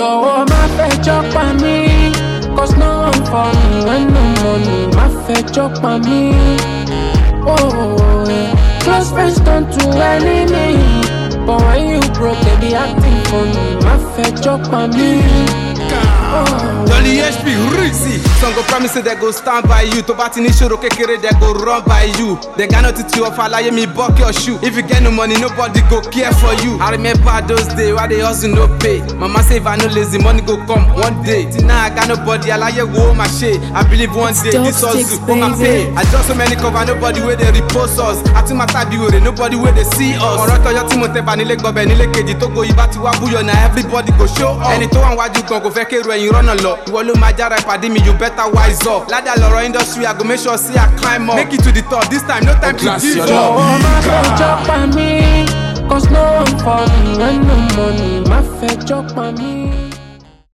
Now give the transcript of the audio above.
Jọ̀wọ́ má fẹjọ́ pa mí. Cause no one for me when no money. Má fẹjọ́ pa mí. Oh, yeah. Close friends turn to enemy. But when you broke, they be acting funny. Má fẹjọ́ pa mí. Jolly HP Rizzy Some go promise say they go stand by you Tó bá ti ní ṣòro kékeré they go run by you They got nothing to offer láyé mi buck your shoe If you get no money nobody go care for you I remember those days why they hustle no pay Mama say if I no lazy money go come one day Till now I got nobody aláyé wo ma ṣe I believe one day this hustle go ma pay I just so many cover nobody wey dey repost us Àti máa tàbí wèrè nobody wey dey see us Ọ̀rọ̀ tọyọ tí mo tẹ̀ bá nílé gbọ́bẹ̀ nílé kejì tó go ibà ti wá búyọ̀ na everybody go show up Ẹni tó wà wájú gan kò fẹ́ kéru ẹ̀yìn rọ́nà lọ Ìwọ ló máa jára ìpàdé mi you better wise up Ládà lọ̀rọ̀ industry I go make sure say I climb up Make it to the top this time no time to Class give your up. job. Jọ̀wọ́ má fẹjọ́ pa mí. Cause no one for me when no money. Má fẹjọ́ pa mí.